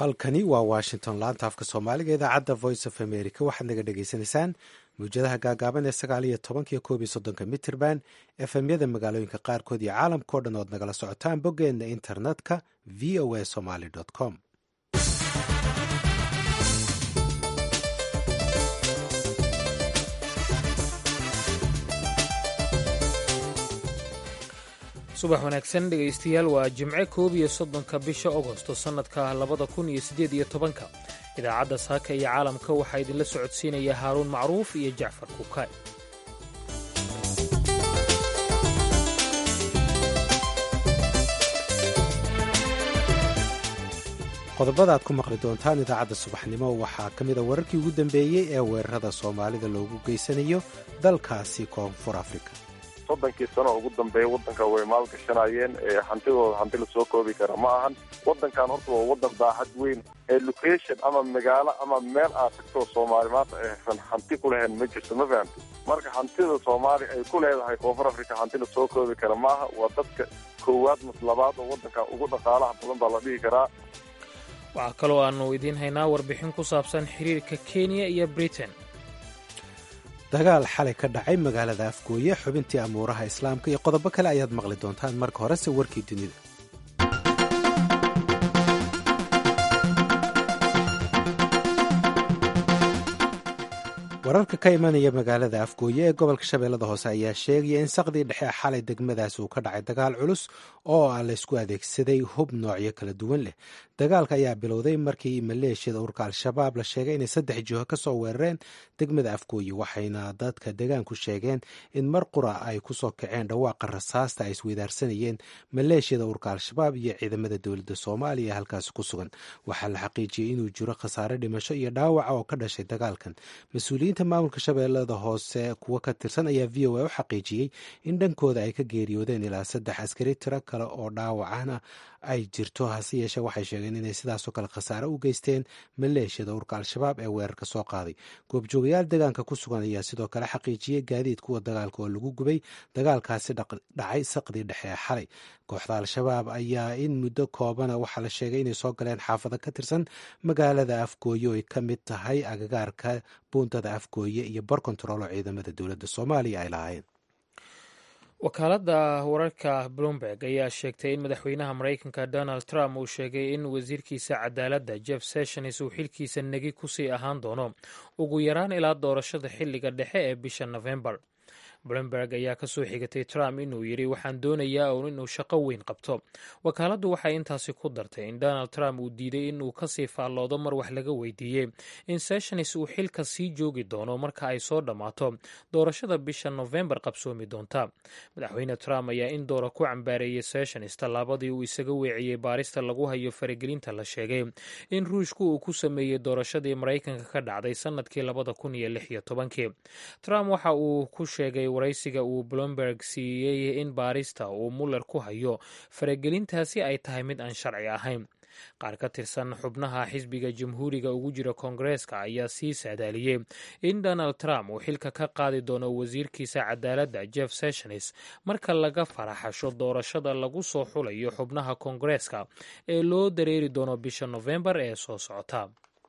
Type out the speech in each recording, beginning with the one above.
halkani waa washington laanta afka soomaaliga idaacadda voice of america waxaad naga dhagaysanaysaan mawjadaha gaagaaban ee sagaal iyo tobanka iyo koob iyo soddonka mitirban efemyada magaalooyinka qaarkood iyo caalamkao dhan ood nagala socotaan boggeenna internetka v o a somaly com subax wanaagsan dhegaystayaal waa jimce koob iyo soddonka bisha agosto sannadka labada kun iyo siddeed iyo tobanka idaacadda saaka iyo caalamka waxaa idinla socodsiinaya haaruun macruuf iyo jacfar kuukaay qodobada aad ku maqli doontaan idaacadda subaxnimo waxaa ka mid a wararkii ugu dambeeyey ee weerarada soomaalida loogu geysanayo dalkaasi koonfur afrika soddonkii sano ugu dambeeya waddanka way maalgashanayeen hantidooda hanti lasoo koobi kara ma ahan waddankan horta waa waddan daahad weyn ee location ama magaalo ama meel aad tagtoo soomaali maanta aysan hanti ku lahayn ma jirto ma fahamti marka hantida soomaaliya ay ku leedahay koonfur africa hanti lasoo koobi kara maaha waa dadka koowaad mas labaad oo waddanka ugu dhaqaalaha badan baa la dhihi karaa waxaa kaloo aannu idiin haynaa warbixin ku saabsan xiriirka kenya iyo britain dagaal xalay ka dhacay magaalada afgooye xubintii amuuraha islaamka iyo qodobo kale ayaad maqli doontaan marka horese warkii dunida wararka ka imanaya magaalada afgooye ee gobolka shabeellada hoose ayaa sheegaya in saqdii dhexe xalay degmadaas uu ka dhacay dagaal culus oo ah laysku adeegsaday hub noocyo kala duwan leh dagaalka ayaa bilowday markii maleeshiyada urka al-shabaab la sheegay inay saddex jiho ka soo weerareen degmada afgooye waxayna dadka deegaanku sheegeen in mar qura ay ku soo kaceen dhawaaqa rasaasta ay isweydaarsanayeen maleeshiyada urka al-shabaab iyo ciidamada dowladda soomaaliya halkaasi ku sugan waxaa la xaqiijiyey inuu jiro khasaare dhimasho iyo dhaawaca oo ka dhashay dagaalkan mas-uuliyiinta maamulka shabeellada hoose kuwo ka tirsan ayaa v o a u xaqiijiyey in dhankooda ay ka geeriyoodeen ilaa saddex askari tiro kale oo dhaawacana ay jirto hase yeeshee waxay sheegeen inay sidaasoo kale khasaare u geysteen maleeshiyada urka al-shabaab ee weerarka soo qaaday goobjoogayaal deegaanka ku sugan ayaa sidoo kale xaqiijiyey gaadiid kuwa dagaalka oo lagu gubay dagaalkaasi dhacay saqdii dhexe ee xalay kooxda al-shabaab ayaa in muddo koobana waxaa la sheegay inay soo galeen xaafado ka tirsan magaalada afgooye oo ay ka mid tahay agagaarka buuntada afgooye iyo bor kontarool oo ciidamada dowladda soomaaliya ay lahaayeen wakaaladda wararka bloomberg ayaa sheegtay in madaxweynaha maraykanka donald trump uu sheegay in wasiirkiisa cadaaladda jeff sessions uu xilkiisa negi kusii ahaan doono ugu yaraan ilaa doorashada xilliga dhexe ee bisha nofembar bloomberg ayaa ka soo xigatay trump inuu yidhi waxaan doonayaa uun inuu shaqo weyn qabto wakaaladdu waxay intaasi ku dartay in donald trump uu diiday inuu kasii faalloodo mar wax laga weydiiyey in sessions uu xilka sii joogi doono marka ay soo dhammaato doorashada bisha nofembar qabsoomi doonta madaxweyne trump ayaa in doora ku cambaareeyey sessions tallaabadii uu isaga weeciyey baarista lagu hayo faragelinta la sheegay in ruushku uu ku sameeyey doorashadii maraykanka ka dhacday sannadkii labada kun iyo lix iyo tobankii trump waxa uu ku sheegay waraysiga uu bloomberg siiyey in baarista uu muller ku hayo faragelintaasi ay tahay mid aan sharci ahayn qaar ka tirsan xubnaha xisbiga jamhuuriga ugu jira koongareeska ayaa sii saadaaliyey in donald trump uu xilka ka qaadi doono wasiirkiisa cadaaladda jeff sessions marka laga faraxasho doorashada lagu soo xulayo xubnaha koongareeska ee loo dareeri doono bisha nofembar ee soo socota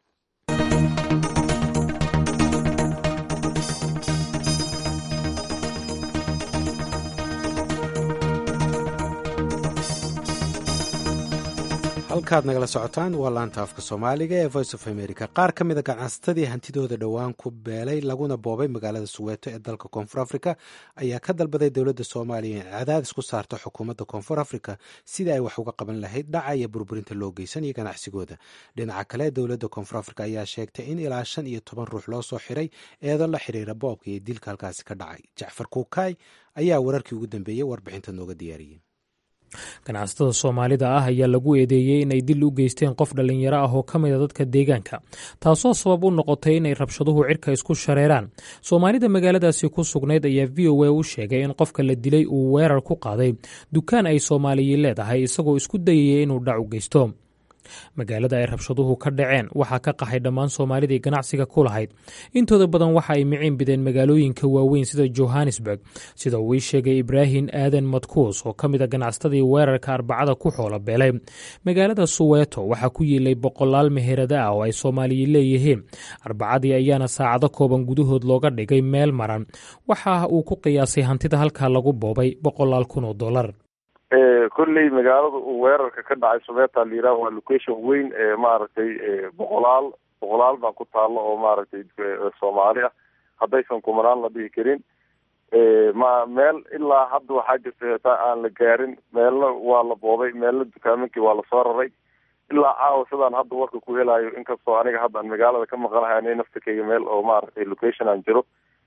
halkaad nagala socotaan waa laanta afka soomaaliga ee voice of america qaar ka mid a ganacsatadii hantidooda dhowaan ku beelay laguna boobay magaalada suweeto ee dalka koonfur africa ayaa ka dalbaday dowladda soomaaliya in cadaadis ku saarto xukuumadda koonfur africa sidii ay wax uga qaban lahayd dhaca iyo burburinta loo geysanayo ganacsigooda dhinaca kale dowladda koonfur africa ayaa sheegtay in ilaa shan iyo toban ruux loo soo xiray eedo la xiriira boobka iyo dilka halkaasi ka dhacay jacfar kuukaay ayaa wararkii ugu dambeeyey warbixinta nooga diyaariyey ganacsatada soomaalida ah ayaa lagu eedeeyey inay dil u geysteen qof dhallinyaro ah oo ka mid a dadka deegaanka taasoo sabab u noqotay inay rabshaduhu cirka isku shareeraan soomaalida magaaladaasi ku sugnayd ayaa v o a u sheegay in qofka la dilay uu weerar ku qaaday dukaan ay soomaaliyi leedahay isagoo isku dayaya inuu dhac u geysto magaalada ay rabshaduhu ka dhaceen waxaa ka qaxay dhammaan soomaalidii ganacsiga ku lahayd intooda badan waxa ay miciin bideen magaalooyinka waaweyn sida johannesburg sida uu ii sheegay ibraahim aadan madkuus oo ka mid a ganacsatadii weerarka arbacada ku xoola beelay magaalada suweeto waxaa ku yiilay boqolaal meherada ah oo ay soomaaliyi leeyihiin arbacadii ayaana saacado kooban gudahood looga dhigay meel maran waxa uu ku qiyaasay hantida halkaa lagu boobay boqolaal kun oo dollar kolley magaalada uu weerarka ka dhacay someeta la yiraah waa location weyn ee maaragtay boqolaal boqolaal baa ku taalo oo maaragtay soomaali ah haddaysan kumanaan la dhihi karin ma meel ilaa hadda waxaa jirta heetaa aan la gaarin meelna waa la booday meelna dukaamankii waa lasoo raray ilaa caawa sidaan hadda warka ku helayo inkastoo aniga hadda aan magaalada ka maqanahay ani naftakeyga meel oo maaragtay location aan jiro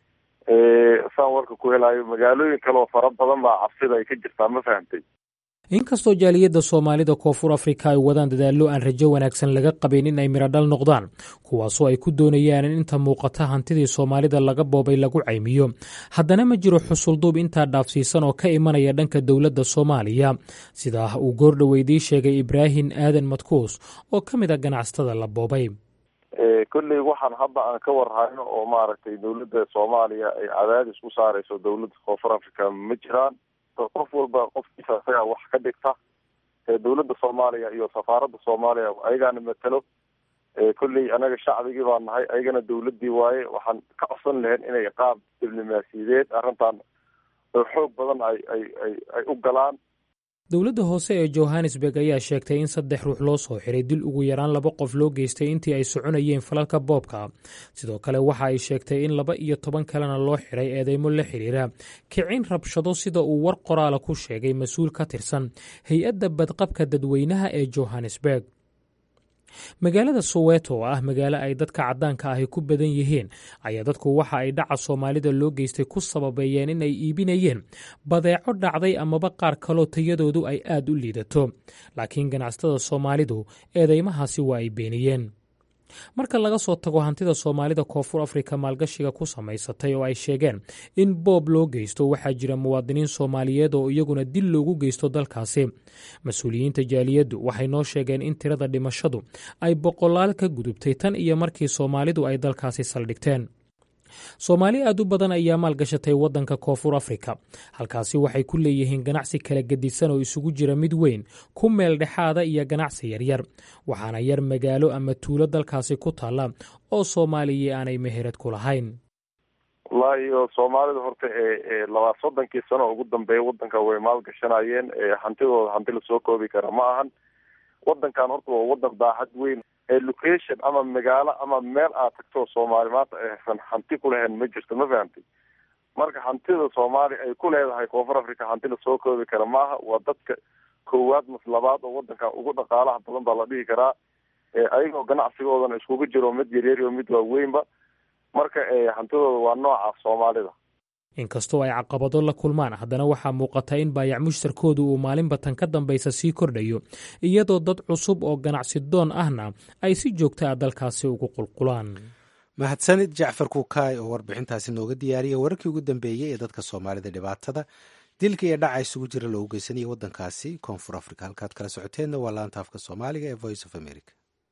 saan warka ku helayo magaalooyin kale oo fara badan baa cabsida ay ka jirtaa ma fahamtay inkastoo jaaliyadda soomaalida koonfur afrika ay wadaan dadaallo aan rajo wanaagsan laga qabin in ay miradhal noqdaan kuwaasoo ay ku doonayaan in inta muuqata hantidii soomaalida laga boobay lagu caymiyo haddana ma jiro xusulduub intaa dhaafsiisan oo ka imanaya dhanka dowladda soomaaliya sidaa uu goordhoweydii sheegay ibraahim aadan madkuus oo ka mid a ganacsatada la boobay kolley waxaan hadda aan ka warhayno oo maaragtay dowladda soomaaliya ay cadaadis ku saareyso dowladda koonfur africa ma jiraan qof walba qofkiisa isagaa wax ka dhigta dowladda soomaaliya iyo safaaradda soomaaliya ayagaana matelo kolley anaga shacbigii baa nahay ayagana dowladdii waaye waxaan ka codsan lahayn inay qaab diblomaasiyadeed arrintan xoog badan ay ay ay ay u galaan dowladda hoose ee johannesburg ayaa sheegtay in saddex ruux loo soo xiray dil ugu yaraan laba qof loo geystay intii ay soconayeen falalka boobka sidoo kale waxa ay sheegtay in laba iyo toban kalena loo xiray eedeymo la xiriira kicin rabshado sida uu war qoraala ku sheegay mas-uul ka tirsan hay-adda badqabka dadweynaha ee johannesburg magaalada soweto oo ah magaalo ay dadka caddaanka ahi ku badan yihiin ayaa dadku waxa ay dhaca soomaalida loo geystay ku sababeeyeen in ay iibinayeen badeeco dhacday amaba qaar kaloo tayadoodu ay aad u liidato laakiin ganacsatada soomaalidu eedeymahaasi waa ay beeniyeen marka laga soo tago hantida soomaalida koonfur afrika maalgashiga ku samaysatay oo ay sheegeen in boob loo geysto waxaa jira muwaadiniin soomaaliyeed oo iyaguna dil loogu geysto dalkaasi mas-uuliyiinta jaaliyaddu waxay noo sheegeen in tirada dhimashadu ay boqolaal ka gudubtay tan iyo markii soomaalidu ay dalkaasi saldhigteen soomaali aad u badan ayaa maalgashatay waddanka koonfur afrika halkaasi waxay ku leeyihiin ganacsi kala gedisan oo isugu jira mid weyn ku meel dhexaada iyo ganacsi yaryar waxaana yar magaalo ama tuulo dalkaasi ku taalla oo soomaaliya aanay meherad ku lahayn wallaahi o soomaalida horta ee labaa soddonkii sano ugu dambeeya waddanka way maalgashanayeen hantidooda hanti lasoo koobi kara ma ahan waddankan horta waa waddan daacad weyn location ama magaalo ama meel aad tagto soomaali maanta aysan hanti ku lahayn ma jirto ma fahamtay marka hantida soomaaliya ay ku leedahay koonfur africa hanti lasoo koobi kara maaha waa dadka koowaad mas labaad oo waddanka ugu dhaqaalaha badan baa la dhihi karaa ayagoo ganacsigoodana iskugu jiro mid yaryar iyo mid waaweynba marka hantidooda waa nooca soomaalida inkastoo ay caqabado la kulmaan haddana waxaa muuqata in baayac mushtarkoodu uu maalinba tan ka dambaysa sii kordhayo iyadoo dad cusub oo ganacsi doon ahna ay si joogta ah dalkaasi ugu qulqulaan mahadsanid jacfar kuukaay oo warbixintaasi nooga diyaariyay wararkii ugu dambeeyey ee dadka soomaalida dhibaatada dilka iyo dhaca isugu jira loogu geysanaya waddankaasi koonfur africa halkaad kala socoteenna waa laanta afka soomaaliga ee voice of america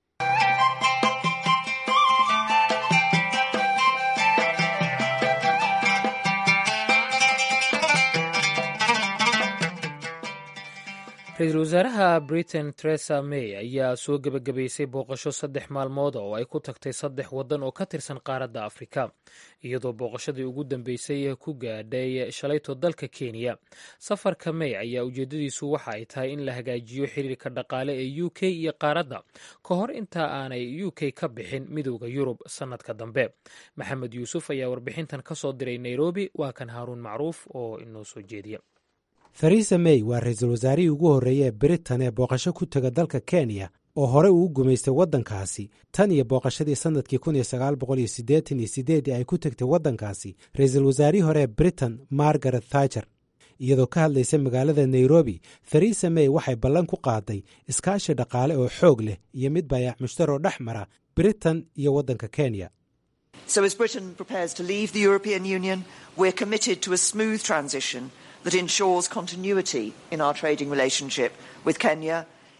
ra-iisul wasaaraha britain teresa may ayaa soo gebagabaysay booqasho saddex maalmood oo ay ku tagtay saddex waddan oo ka tirsan qaaradda afrika iyadoo booqashadii ugu dambeysay ku gaadhay shalayto dalka kenya safarka may ayaa ujeedadiisu waxa ay tahay in la hagaajiyo xiriirka dhaqaale ee u k iyo qaaradda ka hor inta aanay u k ka bixin midowda yurub sannadka dambe maxamed yuusuf ayaa warbixintan ka soo diray nairobi waa kan haaruun macruuf oo inoo soo jeediya theresa may waa ra-iisul wasaarihii ugu horreeyey ee britain ee booqasho ku tega dalka kenya oo hore uu gumaystay waddankaasi tan iyo booqashadii sannadkii kun iyo sagaal boqol iyo siddeetan iyo siddeedii ay ku tegtay waddankaasi ra-iisul wasaarihii hore ee britain margaret thatcher iyadoo ka hadlaysa magaalada nairobi theresa may waxay ballan ku qaaday iskaashi dhaqaale oo xoog leh iyo mid baayac mushtar oo dhex mara britain iyo waddanka kenya So as Britain prepares to leave the European Union, we're committed to a smooth transition that ensures continuity in our trading relationship with Kenya,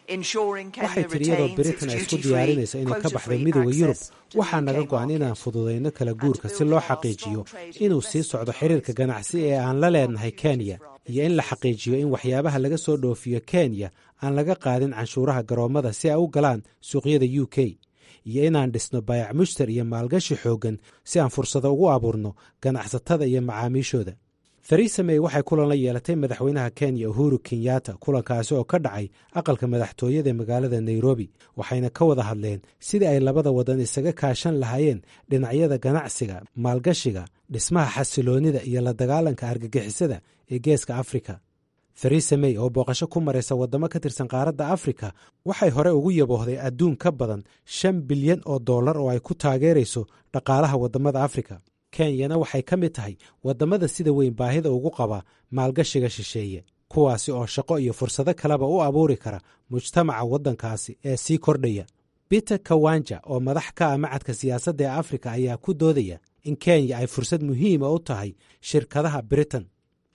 waxay tidhi iyadoo britain ay isku diyaarinaysa inay ka baxdo midooda yurub waxaa naga go-an inaan fududayno kala guurka si loo xaqiijiyo inuu sii socdo xiriirka ganacsi ee aan la leenahay kenya iyo in la xaqiijiyo in waxyaabaha laga soo dhoofiyo kenya aan laga qaadin canshuuraha garoommada si ay u galaan suuqyada u k iyo inaan dhisno baayac mushtar iyo maalgashi xooggan si aan fursado ugu abuurno ganacsatada iyo macaamiishooda theresa may waxay kulan la yeelatay madaxweynaha kenya uhuru kenyatta kulankaasi oo ka dhacay aqalka madaxtooyada ee magaalada nairobi waxayna ka wada hadleen sidii ay labada wadan isaga kaashan lahaayeen dhinacyada ganacsiga maalgashiga dhismaha xasiloonnida iyo la dagaalanka argagixisada ee geeska afrika theresa may oo booqasho ku maraysa waddamo ka tirsan qaaradda afrika waxay hore ugu yaboohday adduun ka badan shan bilyan oo dollar oo ay ku taageerayso dhaqaalaha waddamada afrika kenyana waxay ka mid tahay waddamada sida weyn baahida ugu qaba maalgashiga shisheeye kuwaasi oo shaqo iyo fursado kaleba u abuuri kara mujtamaca waddankaasi ee sii kordhaya peter kawanja oo madax ka ah macadka siyaasadda ee afrika ayaa ku doodaya in kenya ay fursad muhiima u tahay shirkadaha britain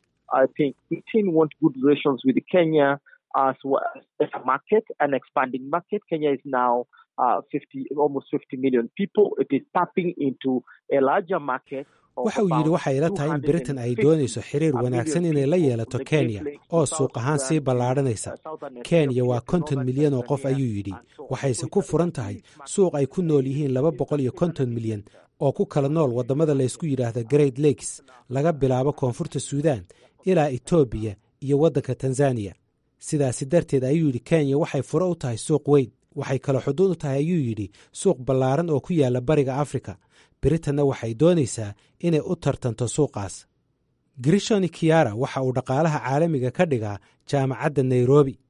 waxa uu yidhi waxay ila tahay in britain ay doonayso xiriir wanaagsan inay la yeelato kenya oo suuq ahaan sii ballaadhanaysa kenya waa konton milyan oo qof ayuu yidhi waxayse ku furan tahay suuq ay ku nool yihiin laba boqol iyo konton milyan oo ku kala nool waddamada laysku yidhaahda great lakes laga bilaabo koonfurta suudan ilaa etoobiya iyo waddanka tanzaniya sidaasi darteed ayuu yidhi kenya waxay furo u tahay suuq weyn waxay kale xuduud u tahay ayuu yidhi suuq ballaaran oo ku yaala bariga afrika britanna waxay doonaysaa inay u tartanto suuqaas grishoni kiara waxa uu dhaqaalaha caalamiga ka dhigaa jaamacadda nairobi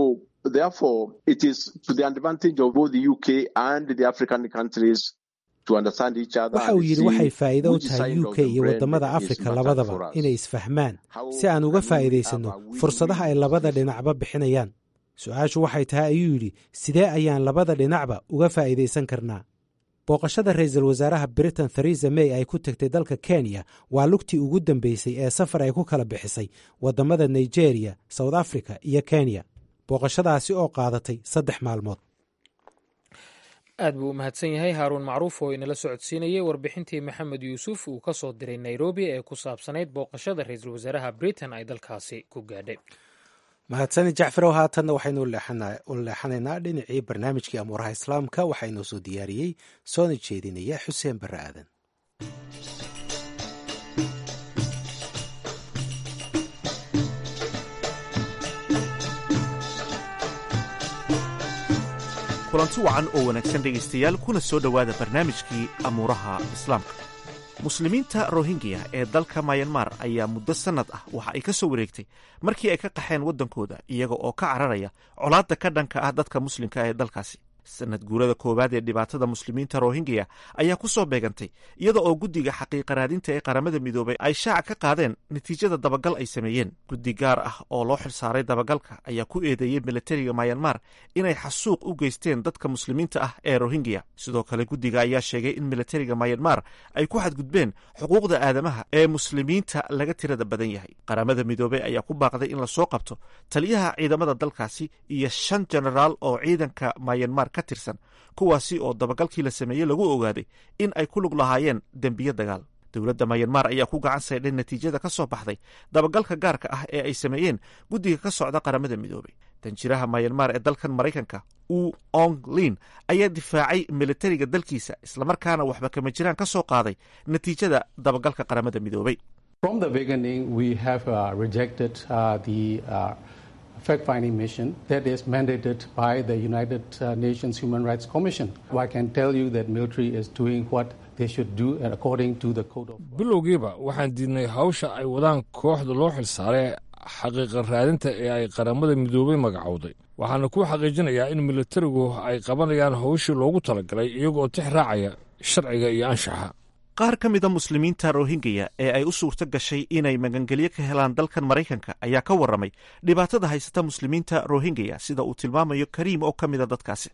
waxa uu yidhi waxay faa'iido u tahay u k iyo waddamada afrika labadaba inay isfahmaan si aan uga faa'iidaysanno fursadaha ay labada dhinacba bixinayaan su-aashu waxay tahay ayuu yidhi sidee ayaan labada dhinacba uga faa'iidaysan karnaa booqashada ra'iisul wasaaraha britain theresa may ay ku tegtay dalka kenya waa lugtii ugu dambeysay ee safar ay ku kala bixisay waddamada nigeria south africa iyo kenya booqashadaasi oo qaadatay saddex maalmood aad buu u mahadsan yahay haaruun macruuf oo inala socodsiinayay warbixintii maxamed yuusuf uu ka soo diray nairobi ee ku saabsanayd booqashada ra-iisul wasaaraha britain ay dalkaasi ku gaadhay mahadsani jacfarow haatanna waxaynu u leexanaynaa dhinacii barnaamijkii amuuraha islaamka waxaa inoo soo diyaariyey soona jeedinaya xuseen barre aadan kulanti wacan oo wanaagsan dhegaystayaal kuna soo dhowaada barnaamijkii amuuraha islaamka muslimiinta rohingya ee dalka mayanmar ayaa muddo sannad ah waxa ay ka soo wareegtay markii ay ka qaxeen waddankooda iyaga oo ka cararaya colaadda ka dhanka ah dadka muslimka ee dalkaasi sanad guurada koowaad ee dhibaatada muslimiinta rohingya ayaa ku soo beegantay iyada oo guddiga xaqiiqa raadinta ee qaramada midoobay ay shaaca ka qaadeen natiijada dabagal ay sameeyeen guddi gaar ah oo loo xilsaaray dabagalka ayaa ku eedeeyey milatariga mayanmar inay xasuuq u geysteen dadka muslimiinta ah ee rohingya sidoo kale guddiga ayaa sheegay in milatariga mayanmar ay ku xadgudbeen xuquuqda aadamaha ee muslimiinta laga tirada badan yahay qaramada midoobey ayaa ku baaqday in lasoo qabto taliyaha ciidamada dalkaasi iyo shan jenaraal oo ciidanka mayanmar ka tirsan kuwaasi oo dabagalkii la sameeyey lagu ogaaday in ay ku lug lahaayeen dembiyo dagaal dowladda mayanmar ayaa ku gacan saydhay natiijada ka soo baxday dabagalka gaarka ah ee ay sameeyeen guddiga ka socda qaramada midoobey danjiraha mayanmar ee dalkan maraykanka u ong lin ayaa difaacay militariga dalkiisa islamarkaana waxba kama jiraan ka soo qaaday natiijada dabagalka qaramada midoobey fact-finding mission that is mandated by the United Nations Human Rights Commission. I can tell you that military is doing what they should do according to the code of bilowgiiba waxaan diidnay hawsha ay wadaan kooxda loo xilsaaray xaqiiqa raadinta ee ay qaramada midoobey magacowday waxaana ku xaqiijinayaa in militarigu ay qabanayaan hawshii loogu talagalay iyagoo tix raacaya sharciga iyo anshaxa qaar ka mida muslimiinta rohingya ee ay u suurto gashay inay magangelyo ka helaan dalkan maraykanka ayaa ka warramay dhibaatada haysata muslimiinta rohingya sida uu tilmaamayo kariim oo ka mida dadkaasi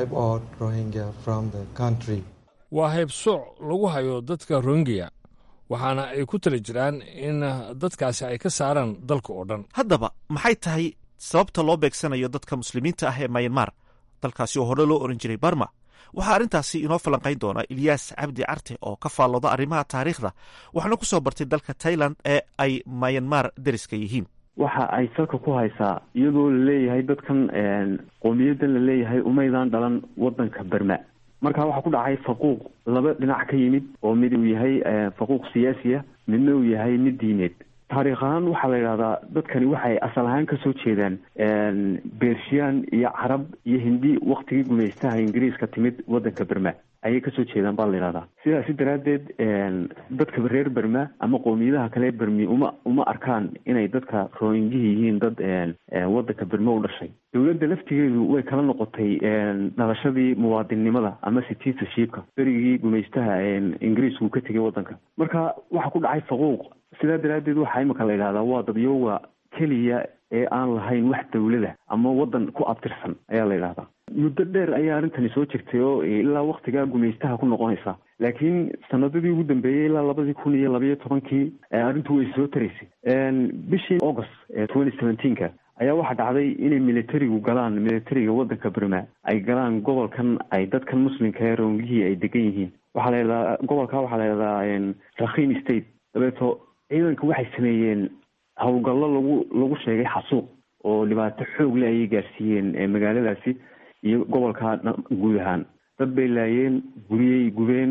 waa haybsooc lagu hayo dadka rohingya waxaana ay ku tali jiraan in dadkaasi ay ka saaraan dalka oo dhan haddaba maxay tahay sababta loo beegsanayo dadka muslimiinta ah ee mayanmar dalkaasi oo hore loo oran jiray barma waxaa arrintaasi inoo falanqayn doona ilyaas cabdi carte oo ka faallooda arrimaha taariikhda waxaana ku soo bartay dalka tailand ee ay mayanmar deriska yihiin waxa ay salka ku haysaa iyadoo laleeyahay dadkan qowmiyadan laleeyahay umaydaan dhalan wadanka berma marka waxaa ku dhacay faquuq laba dhinac ka yimid oo mid uu yahay faquuq siyaasi ah midna uu yahay mid diineed taariikh ahaan waxaa la yidhahdaa dadkani waxay asal ahaan kasoo jeedaan bershiyan iyo carab iyo hindi waktigii gumaystaha ingiriiska timid wadanka berma ayay kasoo jeedaan baa la yidhahdaa sidaasi daraaddeed dadka reer berma ama qowmiyadaha kale bermi uma uma arkaan inay dadka rohingyihi yihiin dad wadanka berme u dhashay dowladda laftigeedu way kala noqotay dhalashadii muwaadinnimada ama citizenshipka berigii gumaystaha ingiriisku ka tegay wadanka marka waxaa ku dhacay faquuq sidaa daraaddeed waxaa imika la yidhahdaa waa dadyooga keliya ee aan lahayn wax dawlada ama wadan ku abtirsan ayaa la yidhahdaa muddo dheer ayaa arrintani soo jirtay oo ilaa waktigaa gumaystaha ku noqonaysa laakiin sanadadii ugu dambeeyey ilaa labadii kun iyo labayo tobankii arrintu way soo taraysay bishii august twenty seventeenka ayaa waxaa dhacday inay militarigu galaan militariga wadanka berma ay galaan gobolkan ay dadkan muslimka ee roongihii ay degan yihiin waxaa la yidhahdaa gobolka waxaa la yidhahdaa rakhin state dabeeto ciidanka waxay sameeyeen howlgallo lagu lagu sheegay xasuuq oo dhibaato xoog le ayay gaarsiiyeen magaaladaasi iyo gobolka guud ahaan dad bay laayeen guriyey gubeen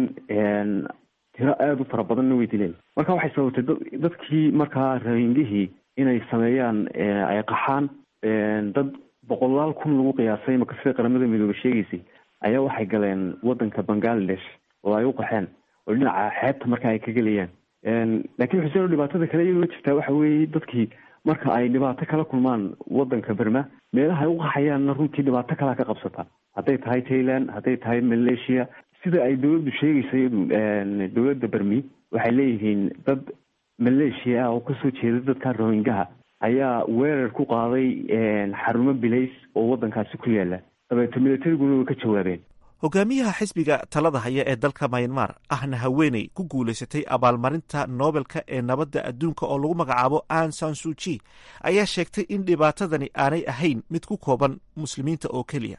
tiro aada u fara badanna way dileen marka waxay sababtay dadkii markaa rohingihii inay sameeyaan ay qaxaan dad boqolaal kun lagu qiyaasay marka sida qaramada midoobe sheegaysay ayaa waxay galeen wadanka bangladesh oo ay u qaxeen oo dhinaca xeebta marka ay ka gelayaan laakiin xuseen dhibaatada kale iyadoo jirtaa waxa weeye dadkii marka ay dhibaato kala kulmaan wadanka berma meelaha ay u qaxayaanna runtii dhibaato kalaa ka qabsata hadday tahay thailand hadday tahay malaysia sida ay dowladdu sheegaysa iyadu dowladda bermi waxay leeyihiin dad malaysia ah oo kasoo jeeda dadka rohingaha ayaa weerar ku qaaday xarumo bilays oo wadankaasi ku yaala dabeeto militariguna way ka jawaabeen hogaamiyaha xisbiga talada haya ee dalka mayanmar ahna haweeney ku guulaysatay abaalmarinta noobelka ee nabadda adduunka oo lagu magacaabo an sansuji ayaa sheegtay in dhibaatadani aanay ahayn mid ku kooban muslimiinta oo keliya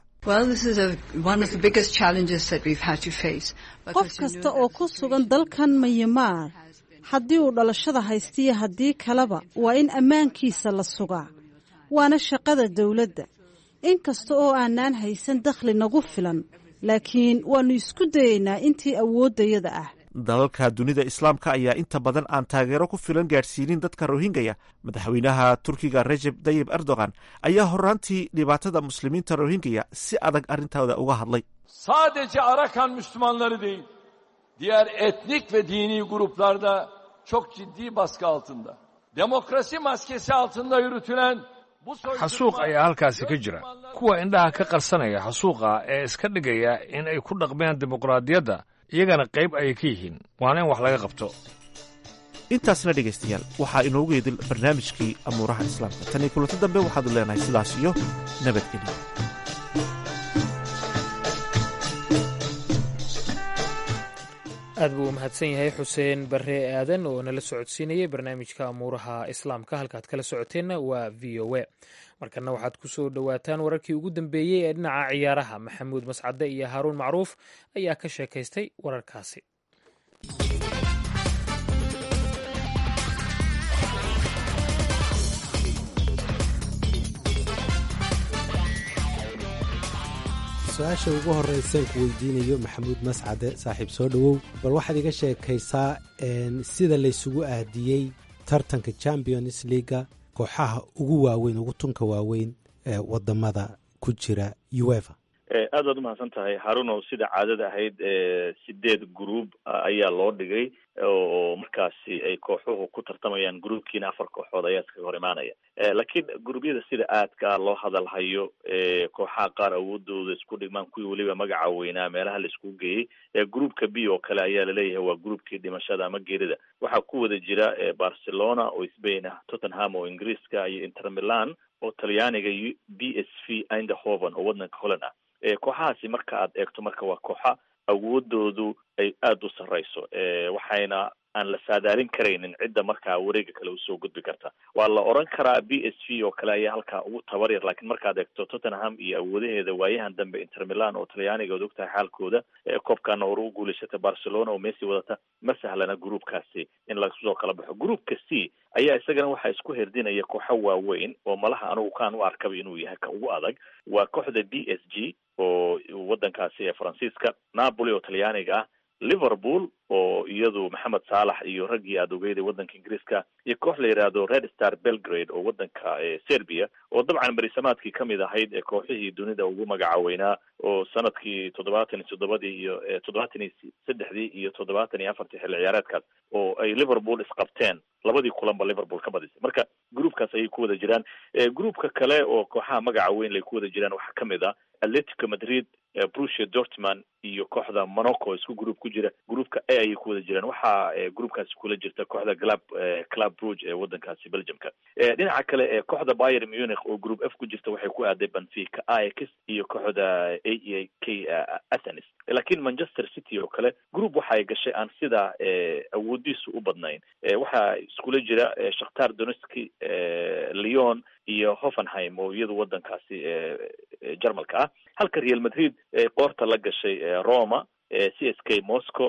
qof kasta oo ku sugan dalkan mayamaar haddii uu dhalashada haystiyo haddii kaleba waa in ammaankiisa la sugaa waana shaqada dowladda in kasta oo aanaan haysan dakhli nagu filan laakiin waannu isku dayaynaa intii awooddayada ah dalalka dunida islaamka ayaa inta badan aan taageero ku filan gaadhsiinin dadka rohingaya madaxweynaha turkiga rejeb tayib erdogan ayaa horaantii dhibaatada muslimiinta rohingaya si adag arrintooda uga hadlay sadece Arakan Müslümanları değil, diğer etnik ve dini gruplar da çok ciddi baskı altında. Demokrasi maskesi altında yürütülen xasuuq ayaa halkaasi ka jira kuwa indhaha ka qarsanaya xasuuqa ee iska dhigaya in ay ku dhaqmeen dimuqraadiyadda iyagana qayb ayay ka yihiin waana in wax laga qabto intaasna dhegaystayaal waxaa inoogu yeedil barnaamijkii amuuraha islaamka tan iyo kulanto dambe waxaadu leenahay sidaas iyo nabadgelyo aad buu u mahadsan yahay xuseen barre aadan oo nala socodsiinayay barnaamijka amuuraha islaamka halkaad kala socoteenna waa v o a markana waxaad ku soo dhowaataan wararkii ugu dambeeyey ee dhinaca ciyaaraha maxamuud mascade iyo haaruun macruuf ayaa ka sheekaystay wararkaasi su-aasha ugu horreysaan ku weydiinayo maxamuud mascade saaxiib soo dhowow bal waxaad iga sheekaysaa sida laysugu aadiyey tartanka champions leaga kooxaha ugu waaweyn ugu tunka waaweyn ee wadamada ku jira uefa aad baad umahadsan tahay harunow sida caadada ahayd sideed group ayaa loo dhigay oo markaasi ay kooxuhu ku tartamayaan groupkiina afar kooxood ayaa iskaga hor imaanaya laakiin gruubyada sida aadka loo hadalhayo kooxaha qaar awoodooda isku dhigmaan kuwii weliba magaca weynaa meelaha la iskugu geeyey groupka b oo kale ayaa laleeyahay waa groupkii dhimashada ama geerida waxaa ku wada jira barcelona oo spain ah tottenham oo ingiriiska iyo inter milan oo talyaaniga b s v eindhoven oo wadanka holland ah kooxahaasi marka aad eegto marka waa kooxa awoodoodu ay aada u sarreyso waxayna aan la saadaalin karaynin cidda markaa wareega kale usoo gudbi karta waa la oran karaa b s v oo kale ayaa halkaa ugu tabar yar laakiin markaad eegto tottenham iyo awoodaheeda waayahan dambe inter milan oo talyaaniga od ogtahay xaalkooda koobkana hore u guulaysata barcelona oo messi wadata ma sahlana groupkaasi in lasoo kala baxo groupka c ayaa isagana waxaa isku herdinaya kooxo waaweyn oo malaha anigu kaan u arkaba inuu yahay ka ugu adag waa kooxda b s g oo wadankaasi ee faransiiska napoli oo talyaaniga ah liverpool oo iyadu maxamed saalax iyo raggii aada ogeyday waddanka ingiriiska iyo koox la yidhaahdo red star belgrade oo waddanka serbia oo dabcan berisamaadkii kamid ahayd ee kooxihii dunida ugu magacaweynaa oo sanadkii toddobaatan iyo toddobadii iyo toddobaatan iyo saddexdii iyo toddobaatan iyo afartii xilli ciyaareedkaas oo ay liverpool isqabteen labadii kulanba liverpool ka badisay marka groupkaas ayay ku wada jiraan groupka kale oo kooxaha magaca weyn lay ku wada jiraan waxaa kamid ah atletico madrid brucia dortmund iyo kooxda monaco isku group ku jira groupka a ayay ku wada jiraan waxaa groupkaasi kula jirta kooxda club club bruge ee wadankaasi belgiumka dhinaca kale ee kooxda bayer munich oo group f ku jirta waxay ku aaday benfica ax iyo kooxda a e k athenis laakiin manchester city oo kale group waxa ay gashay aan sidaa awoodiisu u badnayn waxaa iskula jira shakhtar donetski leon iyo hoffenheim oo iyadu wadankaasi jarmalka ah halka real madrid qoorta la gashay roma c s k moscow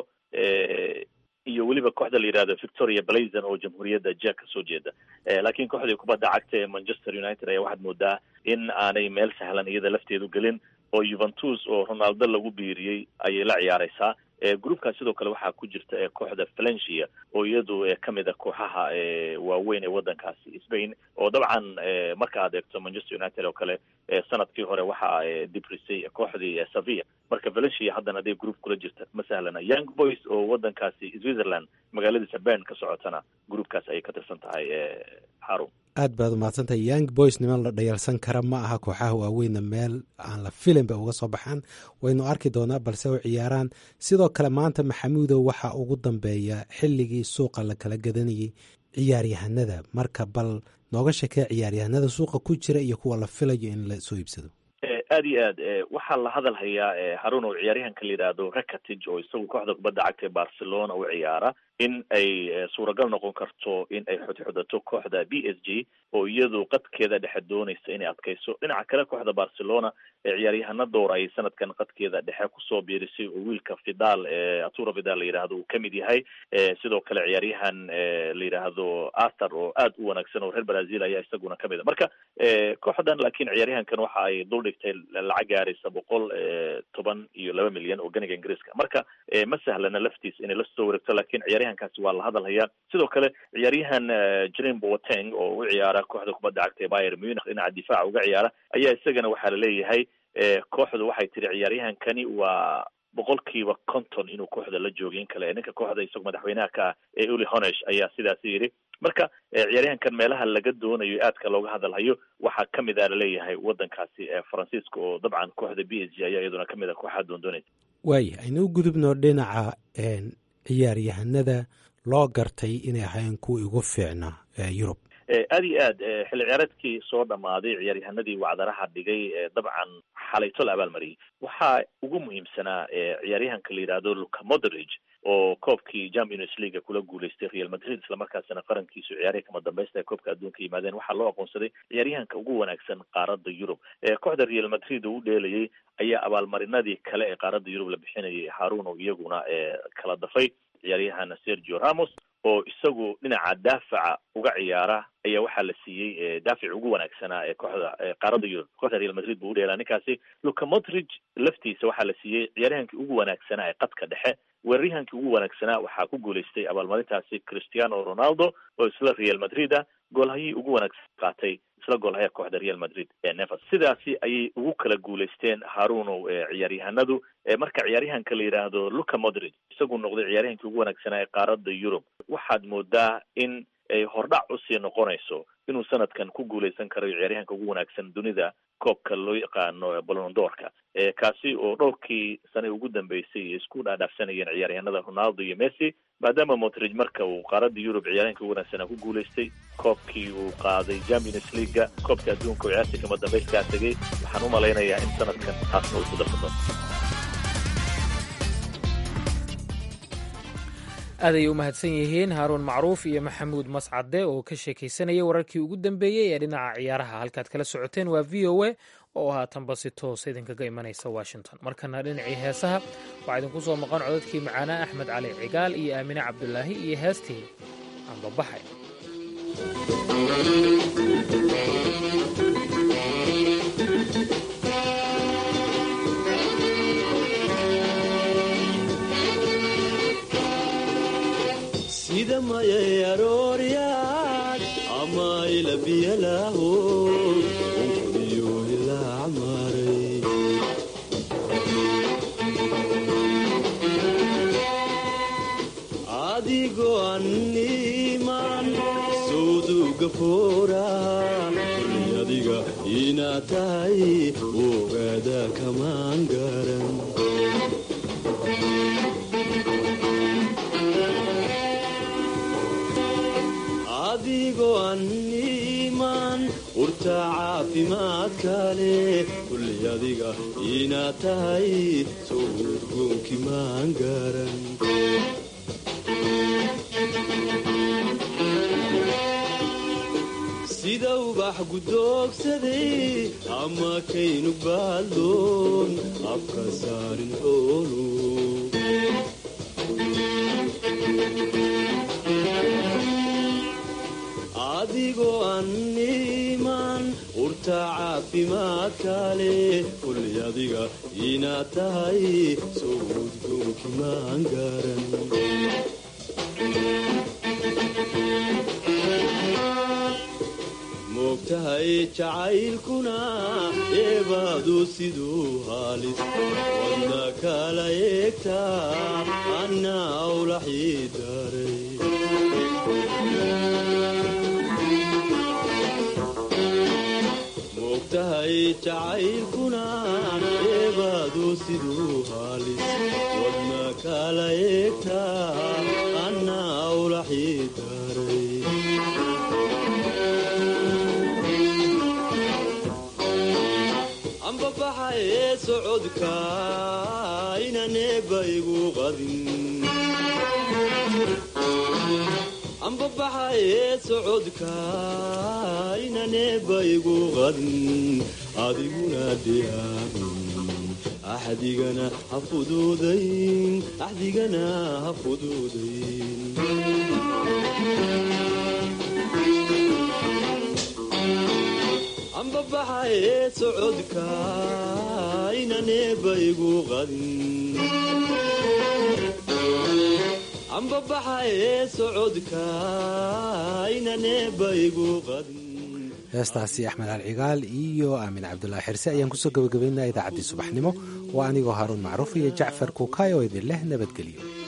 iyo weliba kooxda la yidhahdo victoria blazon oo jamhuuriyadda jack kasoo jeeda laakiin kooxdii kubadda cagta ee manchester united ayaa waxaad moodaa in aanay meel sahlan iyada lafteedu gelin oo juventus oo ronaldo lagu biiriyey ayay la ciyaareysaa groupkaas sidoo kale waxaa ku jirta kooxda valencia oo iyadu kamid a kooxaha waaweyn ee wadankaasi spain oo dabcan marka aad eegto manchester united oo kale sanadkii hore waxaa dibrisay kooxdii sevilla marka valencia haddana haday group kula jirta ma sahlana young boys oo wadankaasi switzerland magaaladiisa bern ka socotana groupkaas ayay ka tirsan tahay harun aad baad umahadsantahay young boys niman la dhayalsan kara ma aha kooxaha waaweyna meel aan la filin ba uga soo baxaan waynu arki doonaa balse u ciyaaraan sidoo kale maanta maxamuudow waxaa ugu dambeeya xilligii suuqa la kala gadanayay ciyaaryahanada marka bal nooga shekee ciyaaryahanada suuqa ku jira iyo kuwa la filayo in la soo iibsado aad iyo aad waxaa la hadal hayaa harun oo ciyaaryahanka la yidhaahdo rakatig oo isagu kooxda kubadda cagta ee barcelona u ciyaara in ay suuragal noqon karto in ay xudxudato kooxda b s g oo iyadu qadkeeda dhexe doonaysa inay adkayso dhinaca kale kooxda barcelona ee ciyaaryahana door ayay sanadkan qadkeeda dhexe kusoo biirisay oo wiilka fidal atura fidal la yidhaahdo uu kamid yahay sidoo kale ciyaaryahan la yidhaahdo arthur oo aad u wanaagsan oo reer brazil ayaa isaguna kamid a marka kooxdan laakiin ciyaaryahankan waxa ay duldhigtay lacag gaaraysa boqol toban iyo laba milyan oo ganiga ingiriiska marka ma sahlana laftiis inay lasoo wareegto lakin ciyaaryahankaasi waa la hadal hayaa sidoo kale ciyaaryahan jrin boateng oo u ciyaara kooxda kubadda cagta ee bayer munich dhinaca difaaca uga ciyaara ayaa isagana waxaa laleeyahay kooxdu waxay tiri ciyaaryahankani waa boqolkiiba conton inuu kooxda la joogay in kale ninka kooxda isagu madaxweynaha ka ah ee uli honesh ayaa sidaasi yidhi marka ciyaaryahankan meelaha laga doonayo aadka looga hadalhayo waxaa kamid a laleeyahay wadankaasi faransiiska oo dabcan kooxda b s g ayaa iyaduna kamid a kooxaha doondoonaysa waaya aynu u gudubno dhinaca ciyaaryahanada loo gartay inay ahayn kuwa ugu fiicna yurub aad iyo aad xilli ciyaareedkii soo dhamaaday ciyaaryahanadii wacdaraha dhigay dabcan xalayto la abaalmariyay waxaa ugu muhiimsanaa ciyaaryahanka la yidhaahdo luka modridge oo koobkii champions league kula guuleystay real madrid islamarkaasina qarankiisu ciyaarihii kama dambaysta ee koobka adduunka yimaadeen waxaa loo aqoonsaday ciyaaryahanka ugu wanaagsan qaaradda yurub kooxda real madrid oo u dheelayay ayaa abaalmarinadii kale ee qaaradda yurub la bixinayay haruun oo iyaguna kala dafay ciyaaryahan sergio ramos oo isagu dhinaca daafaca uga ciyaara ayaa waxaa la siiyey daafic ugu wanaagsanaa ee kooxda qaaradda yurub kooxda real madrid buu u dheelaa ninkaasi luka modridge laftiisa waxaa la siiyey ciyaaryahankii ugu wanaagsanaa ee qadka dhexe weeraryahankii ugu wanaagsanaa waxaa ku guuleystay abaalmarintaasi cristiano ronaldo oo isla real madrid ah goolhayii ugu wanaagsan qaatay isla goolhaya kooxda real madrid ee nevers sidaasi ayay ugu kala guuleysteen haruunow ciyaaryahanadu marka ciyaaryahanka la yidhaahdo luka modridge isagu noqday ciyaaryahankii ugu wanaagsanaa ee qaaradda yurub waxaad moodaa in ay hordhac usii noqonayso inuu sanadkan ku guuleysan karayo ciyaaryahanka ugu wanaagsan dunida koobka loo yaqaano bolondoorka kaasi oo dhowrkii sane ugu dambeysay isku dhaadhaafsanayeen ciyaaryahanada ronaldo iyo messi maadaama modridge marka uu qaaradda yurub ciyaaryahanka ugu wanaagsanaa ku guuleystay koobkii uu qaaday champions leaguea koobka adduunka oo ciyaartii kama dambayskaa tegay waxaan u malaynayaa in sanadkan taasna uu ku darsato aaday u mahadsan yihiin haaruun macruuf iyo maxamuud mascade oo ka sheekaysanaya wararkii ugu dambeeyey ee dhinaca ciyaaraha halkaad kala socoteen waa v o a oo haatanba si toosa idinkaga imanaysa washington markana dhinacii heesaha waxaa idinku soo maqan codadkii macaanaa axmed cali cigaal iyo aamine cabdulaahi iyo heestii ambabaxay sida mayay arooryaad ama ilabiyalaaho unkodiyo ilaa maray adigoo anniman sawduga fooraa kulli adiga inaad tahay ogaada kamaan garan adigoo anniman urta caafimaadka leh kulli adiga inaad tahay soo udgoonki maan garan sida ubax gudoogsaday ama kaynu baaldoon afka saarin xoolu adigoo anniman urta caafimaadka leh kulli adiga inaad tahay soo udgoonki maan garan moogtahay jacaylkuna eebaadu siduu haalis wadna kala eegtaa anna awlaxii daray moogtahay jacaylkuna eebaadu siduu haalis wadna kala eegtaa anna awlaxii daray ambabaxa ee socodka inaneeba igu qadin ambabaxa ee socodka inaneeba igu qadin adiguna diyaarin axdigana ha fuduudayn axdigana ha fuduudayn ambabaxa ee socodka inaneeba igu qadin ambabaxa ee socodka inaneeba igu qadin heestaasi axmed alcigaal iyo aamin cabdulaahi xirse ayaan kusoo gabagabaynaa idaacaddii subaxnimo waa anigoo haaruun macruuf iyo jacfar kuukaay oo idin leh nabadgelyo